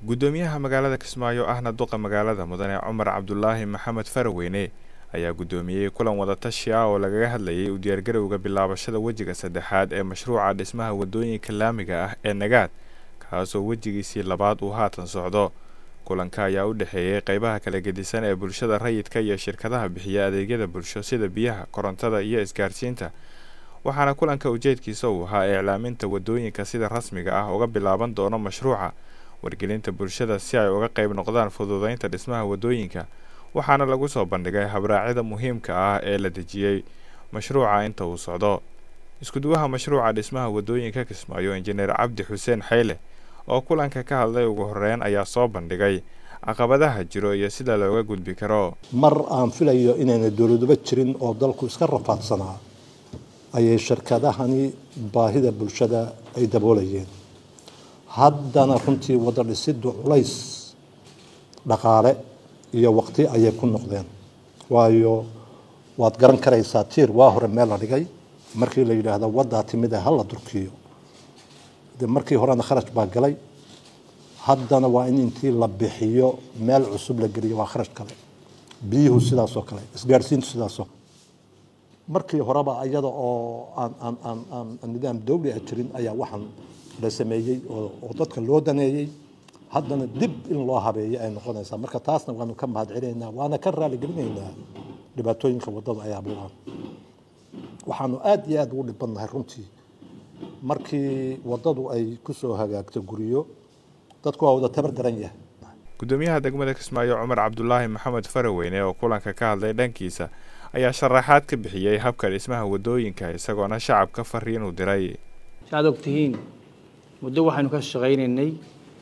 guddoomiyaha magaalada kismaayo ahna duqa magaalada mudane cumar cabdulaahi maxamed faraweyne ayaa guddoomiyey kulan wadatashi ah oo lagaga hadlayay u diyaargarowga bilaabashada wejiga saddexaad ee mashruuca dhismaha wadooyinka laamiga ah ee nagaad kaasoo wejigiisii labaad uu haatan socdo kulanka ayaa u dhexeeyey qeybaha kala gedisan ee bulshada rayidka iyo shirkadaha bixiya adeegyada bulsho sida biyaha korontada iyo isgaarsiinta waxaana kulanka ujeedkiisa uu ahaa iclaaminta wadooyinka sida rasmiga ah uga bilaaban doono mashruuca wargelinta bulshada si ay uga qeyb noqdaan fududeynta dhismaha wadooyinka waxaana lagu soo bandhigay habraacyada muhiimka ah ee la dejiyey mashruuca inta uu socdo iskuduwaha mashruuca dhismaha wadooyinka kismaayo injineer cabdi xuseen xayle oo kulanka ka hadlay ugu horeyn ayaa soo bandhigay caqabadaha jiro iyo sida looga gudbi karo mar aan filayo inayna dowladuba jirin oo dalku iska rafaadsanaa ayay shirkadahani baahida bulshada ay daboolayeen haddana runtii wada dhisiddu culays dhaqaale iyo waqti ayay ku noqdeen waayo waad garan karaysaa tiir waa hore meel la dhigay markii la yidhaahdo waddaa timid ee hala durkiyo de markii horena kharash baa galay haddana waa in intii la bixiyo meel cusub la geliyo waa kharash kale biyuhu sidaasoo kale isgaadhsiintu sidaasoo markii horeba iyada oo aan aan aan aan nidaam dawli ah jirin ayaa waxaan la sameeyey oo dadka loo daneeyey haddana dib in loo habeeyo ay noqonaysaa marka taasna waanu ka mahad celinaynaa waana ka raaligelinaynaa dhibaatooyinka waddada ay abuuraan waxaanu aada iyo aada ugu dhibannahay runtii markii waddadu ay kusoo hagaagto guryo dadku waa wada tabar daran yahay guddoomiyaha degmada kismaayo cumar cabdulaahi maxamed faraweyne oo kulanka ka hadlay dhankiisa ayaa sharaxaad ka bixiyey habka dhismaha wadooyinka isagoona shacabka fariin u diray saaad ogtihiin muddo waxaynu ka shaqaynaynay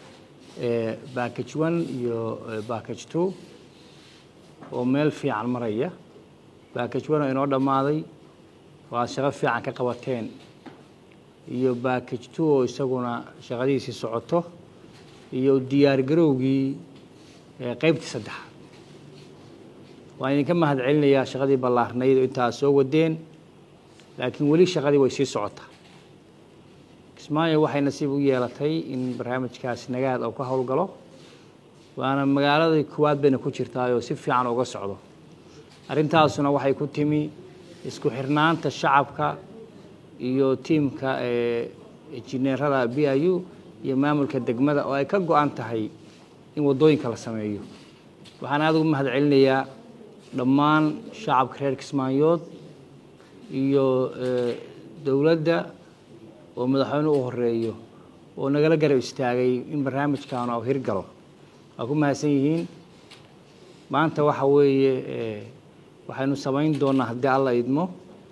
backage one iyo backage two oo meel fiican maraya backage one oo inoo dhammaaday oo aad shaqo fiican ka qabateen iyo backage two oo isaguna shaqadiisii socoto iyo diyaargarowgii qeybtii saddexaad waan idinka mahad celinayaa shaqadii ballaarnayd oo intaa soo wadeen laakiin weli shaqadii way sii socotaa kismaayo waxay nasiib u yeelatay in barnaamijkaas nagaad oo ka howlgalo waana magaaladii koowaad bayna ku jirtaayoo si fiican uga socdo arrintaasuna waxay ku timi isku xirnaanta shacabka iyo tiimka injineerada b i u iyo maamulka degmada oo ay ka go-an tahay in waddooyinka la sameeyo waxaan aada ugu mahad celinayaa dhammaan shacabka reer kismaayood iyo dowladda oo madaxweyne u horeeyo oo nagala garab istaagay in barnaamijkan oo hirgalo waa ku mahadsan yihiin maanta waxa weeye waxaynu samayn doonaa haddii alla idmo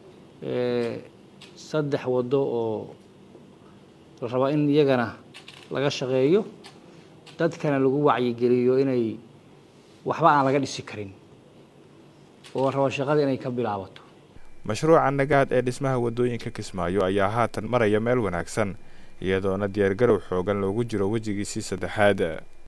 saddex waddo oo la rabaa in iyagana laga shaqeeyo dadkana lagu wacyigeliyo inay waxba aan laga dhisi karin oo rabo shaqada inay ka bilaabato mashruuca nagaad ee dhismaha wadooyinka kismaayo ayaa haatan maraya meel wanaagsan iyadoona diyaargarow xoogan loogu jiro wejigiisii saddexaad